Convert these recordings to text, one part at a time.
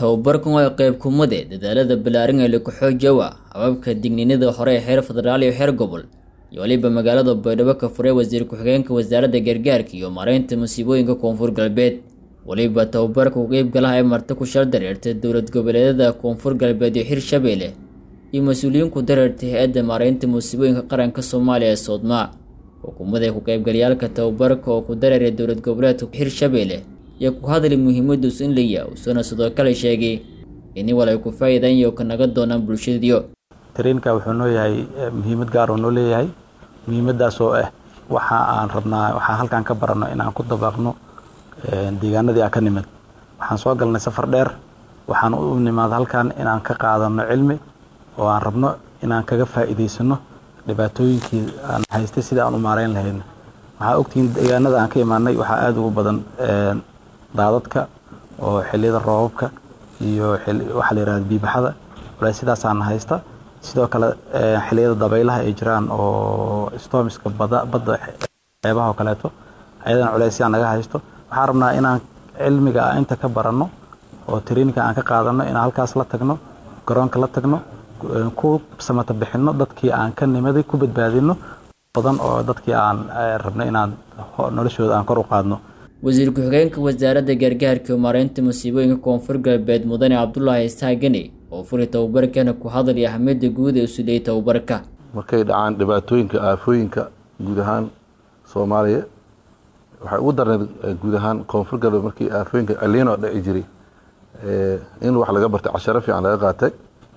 tababarkan waa qayb kumade dadaalada ballaaran ee lagu xoojiyowa hababka digniinada hore ee heer federaal iyo heer gobol iyo waliba magaalada baydhabo ka furay wasiir ku-xigeenka wasaaradda gargaarka iyo maareynta musiibooyinka koonfur galbeed waliba tababarka u qeybgalaha ee marti ku shal dareertay dowlad goboleedyada koonfur galbeed iyo hirshabeelle iyo mas-uuliyiin ku dareertay hay-adda maareynta musiibooyinka qaranka soomaaliya ee soodmaa xukuumadda ku qaybgalayaalka tababarka oo ku dareeray dowlad goboleedka hirshabeelle iyo ku hadlay muhiimaduus in la yaa uusana sidoo kale sheegay in wal ay ku faa'iidaan iyo ka naga doonaan bulshadiyo tareenka wuxuu noo yahay muhiimad gaar oo noo leeyahay muhiimadaas oo ah waxa aan rabnaa waxaan halkan ka baranno inaan ku dabaaqno deegaanadii aan ka nimid waxaan soo galnay safar dheer waxaan u nimaad halkan inaan ka qaadano cilmi oo aan rabno inaan kaga faa'iidaysano dhibaatooyinkii aan haystay sida aan u maareyn lahayn waxaa ogtihiin deegaanada aan ka imaanay waxaa aada ugu badan daadadka oo xiliyada roobabka iyo waxaa la yihahda biibaxada walahi sidaasaana haysta sidoo kale xiliyada dabaylaha ay jiraan oo stormiska bada badda xeebaha oo kaleeto ayadana culaysyaan naga haysto waxaan rabnaa inaan cilmiga a inta ka baranno oo traininka aan ka qaadano inaan halkaas la tagno garoonka la tagno ku samata bixinno dadkii aan ka nimaday ku badbaadino badan oo dadkii aan rabno inaan noloshooda aan kor u qaadno wasiir ku-xigeenka wasaaradda gargaarka iyo maareynta musiibooyinka koonfur galbeed mudane cabdulaahi isaagani oo furi tababarkana ku hadlay ahmiyadda guud ee usuleeyay tababarka markay dhacaan dhibaatooyinka aafooyinka guud ahaan soomaaliya waxay ugu darneed guud ahaan koonfur galbeed markii aafooyinka aliino dhici jiray in wax laga bartay casharo fiican laga qaatay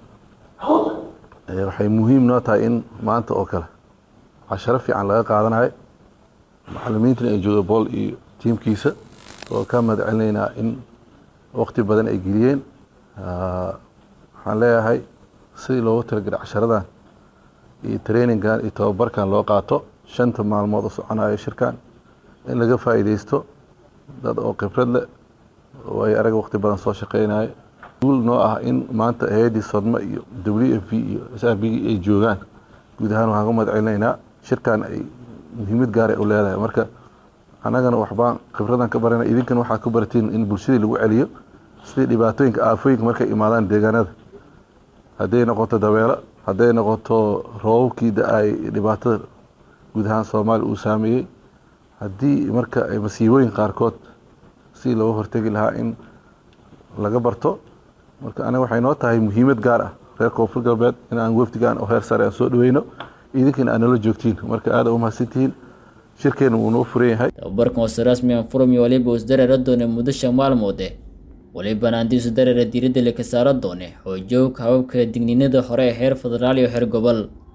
waxay muhiim noo tahay in maanta oo kale casharo fiican laga qaadanayo macalimiintuna ay jooga bool iyo tiimkiisa oo ka mahad celinaynaa in waqti badan ay geliyeen waxaan leeyahay sidii loogu talagelay casharadan iyo trainingan iyo tababarkan loo qaato shanta maalmood oo soconayo shirkan in laga faa'iidaysto dad oo khibrad leh oo ay arag waqti badan soo shaqeynayo guul noo ah in maanta hay-addii sodmo iyo w f v iyo s r b ay joogaan guud ahaan waxaan ka mahad celinaynaa shirkan ay muhiimad gaara u leedahay marka annagana waxbaan khibradan ka barana idinkan waxaa ku baratiin in bulshadii lagu celiyo sidii dhibaatooyinka aafooyinka markay imaadaan deegaanada hadday noqoto dabeelo hadday noqoto roobabkii da-ay dhibaatada guud ahaan soomaaliya uu saameeyey haddii marka ay masiibooyinka qaarkood si looga hortegi lahaa in laga barto marka aniga waxay noo tahay muhiimad gaar ah reer koonfur galbeed in aan wafdigan oo heer sare aan soo dhaweyno idinkana aad nala joogtiin marka aada u mahadsantihiin shirkeena wuu noo furan yahay tababarkan hoose rasmi aan furmi waliba is dareera doone muddo shan maalmoode walibana handiisu dareera diiradda laka saara doone xoojowka hababka digniinada hore ee heer federaal iyo heer gobol